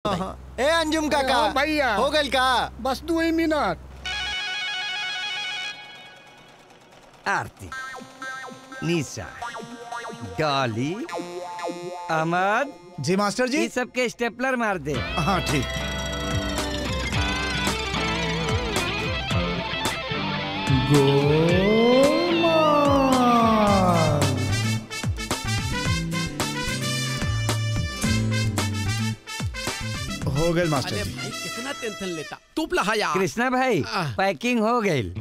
ए अंजुम काका हाँ, भैया। हो गइल का बस दो ही मिनट आरती निशा डॉली अहमद जी मास्टर जी ये सबके स्टेपलर मार दे हाँ ठीक हो गए मास्टर अरे जी भाई कितना टेंशन लेता तू लहा यार कृष्णा भाई आह। पैकिंग हो गई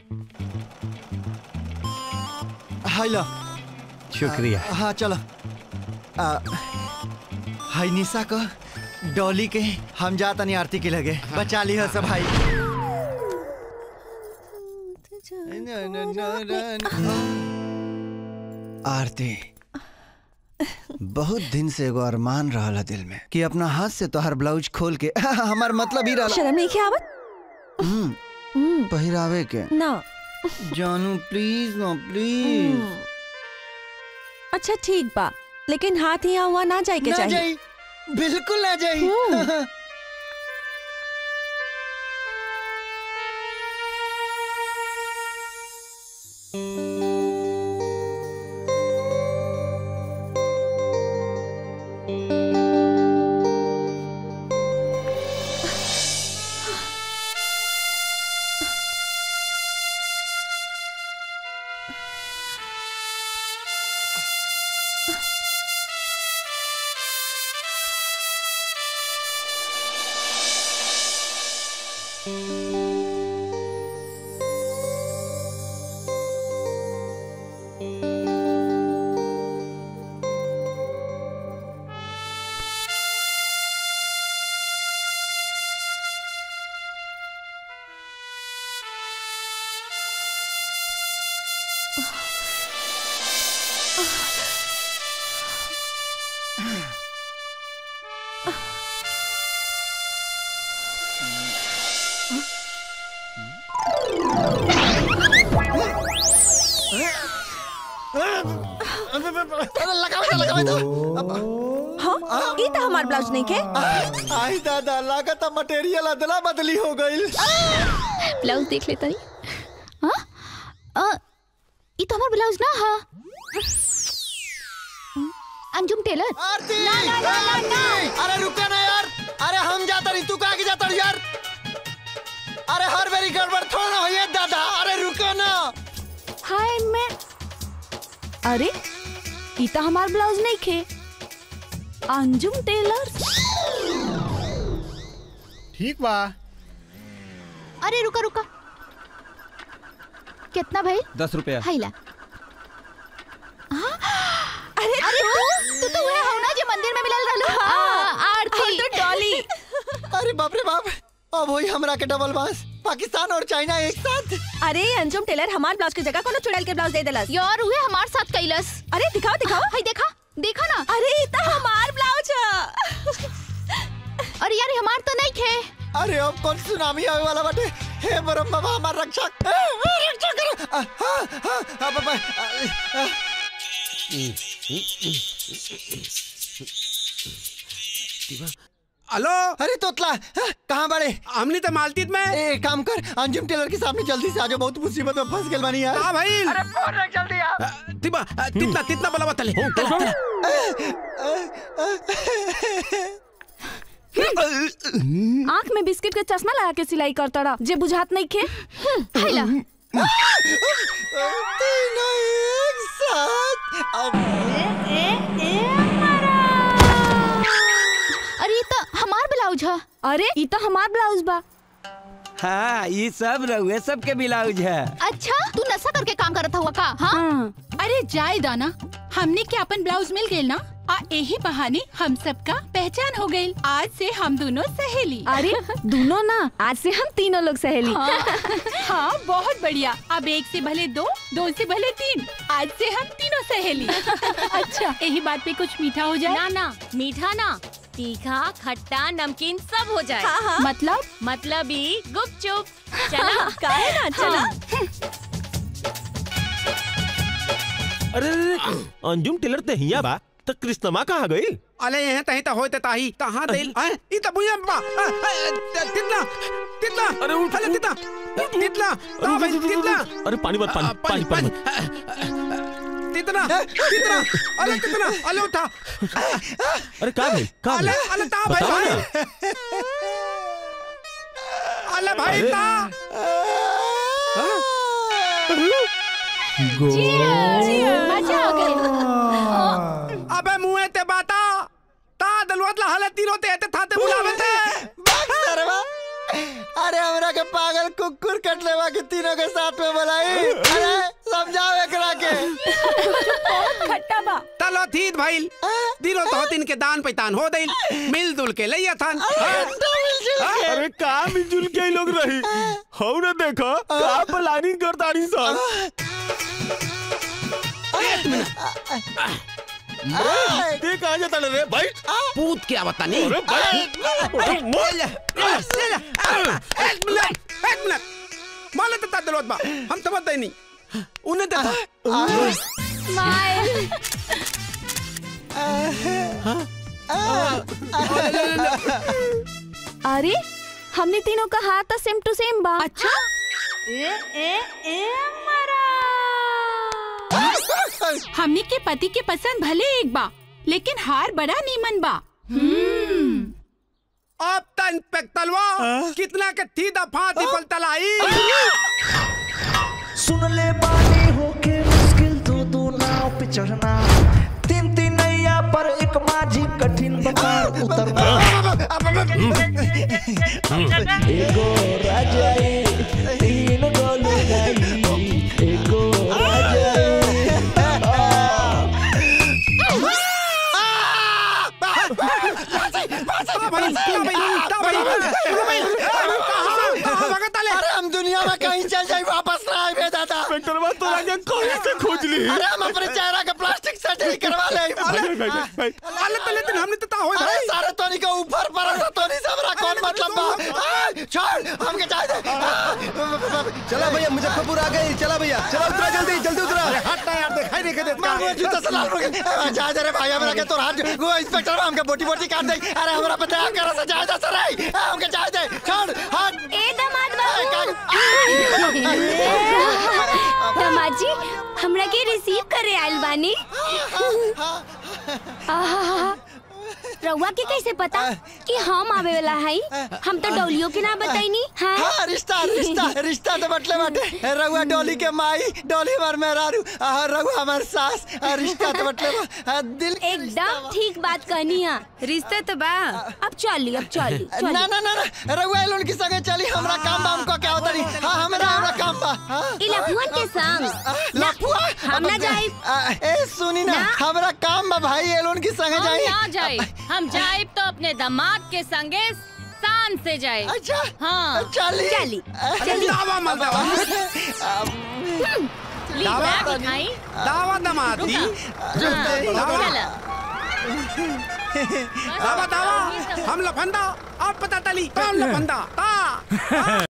हाय लो शुक्रिया हाँ चलो आ, हाय निशा को डॉली के हम जाता नहीं आरती के लगे बचा ली सब भाई आरती बहुत दिन से एगो अरमान रहल दिल में कि अपना हाथ से तोहर ब्लाउज खोल के हमार मतलब ही रहल शर्म नहीं के आवत हम्म, हम्म, पहिरावे के ना जानू प्लीज ना प्लीज हम्म। अच्छा ठीक बा लेकिन हाथ यहाँ हुआ ना जाए के ना चाहिए जाई बिल्कुल ना जाई हम्म। हाँ ई तो हमार ब्लाउज नहीं के आई दादा लागत मटेरियल अदला बदली हो गई ब्लाउज देख लेता ही हाँ अ, ई तो हमार ब्लाउज ना हा अंजुम टेलर आरती आरती अरे रुका ना यार अरे हम जाता नहीं तू कहाँ के जाता रही यार अरे हर मेरी गड़बड़ थोड़ा ना होइए दादा अरे रुको ना हाय मैं अरे ई तो हमार ब्लाउज नहीं खे अंजुम टेलर ठीक बा अरे रुका रुका कितना भाई दस रुपया हाइला अरे अरे तू तू तो वह हो ना जो मंदिर में मिलल रहलो हाँ, आरती तो डॉली अरे बाप रे बाप अब वही हमरा के डबल बांस पाकिस्तान और चाइना एक साथ अरे अंजुम टेलर हमार ब्लाउज की जगह कोनो चुड़ैल के ब्लाउज दे देलस यार उहे हमार साथ कैलस अरे दिखाओ दिखाओ हाय देखा देखा ना अरे ई तो हमार ब्लाउज है अरे यार हमार तो नहीं खे अरे अब कौन सुनामी आवे वाला बाटे हे बरम बाबा हमार रक्षा ए, ए, रक्षा करो आ, हाँ, हाँ, हाँ, बाबा, आ, आ, हेलो अरे तोतला हाँ, कहाँ बड़े हमनी तो मालतीत में ए एक काम कर अंजुम टेलर के सामने जल्दी से आ जाओ बहुत मुसीबत में फंस गेल बानी यार हाँ भाई अरे फोन रख जल्दी आ तिबा तितना तितना बला तले आँख में बिस्किट के चश्मा लगा के सिलाई करता रहा जे बुझात नहीं खे हाइला तीनों एक साथ अब अरे ये तो हमार ब्लाउज है अरे ई तो हमार ब्लाउज बा हाँ ये सब रहुए सबके ब्लाउज है अच्छा तू नशा करके काम करत हुआ का हाँ हाँ अरे जाए दाना हमने के अपन ब्लाउज मिल गए ना आ यही बहाने हम सबका पहचान हो गई आज से हम दोनों सहेली अरे दोनों ना आज से हम तीनों लोग सहेली हाँ, हाँ बहुत बढ़िया अब एक से भले दो दो से भले तीन आज से हम तीनों सहेली अच्छा यही बात पे कुछ मीठा हो जाए ना ना मीठा ना तीखा खट्टा नमकीन सब हो जाए हाँ हाँ मतलब मतलब ही गुपचुप चला काहे ना चला अरे अरे, अरे, अंजुम टेलर ते हिया बा तो कृष्णमा कहाँ गई अले यहाँ तहीं ता होते ताही कहाँ दिल हैं ई ता बुझे बा तितना तितना अरे उठ, अरे उठ। तितना तितना ता भाई तितना अरे पानी मत पानी पानी पानी मत तितना तितना अले तितना अले उठा अरे का भाई का अले भाई अले ता भाई बताओ भाई ना। अले भाई अरे। ता मजा आ गई अबे मुंह ते बाता ता दलवत ला हालत तीनों ते ते थाते बुलावे थे भाग सरवा अरे हमरा के पागल कुकुर कट लेवा के तीनों के साथ में बुलाई अरे समझाओ एकरा के खट्टा बा तलो थीत भाई दिनो तो तीन के दान पैतान हो दिल मिलजुल के लइया थान अरे का मिलजुल के ही लोग रही हो ना देखो का प्लानिंग करतानी सब ते कहाँ जाता रे भाई पूत के आवता नहीं अरे भाई अरे मोल एक मिनट एक मिनट माले ते ता दलवत बा हम समझ दे नहीं उन्हें ते था स्माइल अरे हमने तीनों का हाथ था सेम टू सेम बा अच्छा हमनी के पति के पसंद भले एक बा लेकिन हार बड़ा नीमन बा अब तन पे तलवा कितना के थी दफा थी पल तलाई सुन ले बानी होके मुश्किल दो दो नाव पे चढ़ना तीन तीन नैया पर एक माझी कठिन बकार उतरना एगो राजाई तीन गो लुगाई एगो राजाई ता भाई ता भाई ता भाई ता भाई कहां कहां भगत आले अरे हम दुनिया में कहीं चल जाए वापस ना आए बे दादा पेट्रोल तो राजा कहीं से खोज ली अरे हम अपने चेहरा के प्लास्टिक सर्जरी करवा ले भाई भाई भाई भाई आले तले दिन हमने तो ता होए अरे भाई सारे तोनी के ऊपर पर है, तोनी से हमरा कौन मतलब बा आ, छोड़ हमके जाए दे चला भैया मुजफ्फरपुर आ गई चला भैया चला उतरा जल्दी जल्दी उतरा हटना यार दिखाई नहीं के देता मार मुझे जूता से लाल हो गया जा दे रे भाई हमरा के तोर हाथ वो इंस्पेक्टर हमके बोटी बोटी काट दे अरे हमरा पे दया कर से जाए दे सर हमके जाए दे छोड़ हट ए दामाद ए, बाबू दामाद जी हमरा के रिसीव करे आइल बानी आहा, रउआ के कैसे पता कि हम आवे वाला हई हम तो डोलियो के ना बताईनी हाँ हाँ रिश्ता रिश्ता रिश्ता तो बटले बाटे रघुआ डोली के माई डोली हमार मेहरारू आ, रघुआ हमार सास आ, रिश्ता तो बटले बा आ, दिल के रिश्ता एकदम बा। ठीक बात कहनी है रिश्ता तो बा अब चली अब चली ना ना ना ना रघुआ लोन की संगे चली हमरा काम बा हमको क्या होता नहीं हाँ हमरा हमरा काम बा हाँ ई लफुअन के संग लफुआ हम ना जाई आ, ए सुनी ना ना। हमरा काम बा भाई ये लोन की संगे हम जाई ना जाए हम जाए तो अपने दामाद के संगे शान से जाए अच्छा हाँ चली चली चली दावा मल दावा ली दावा बैग उठाई दावा दमाती हाँ, दावा चला दावा दावा हम लफंदा अब पता तली कौन लफंदा ता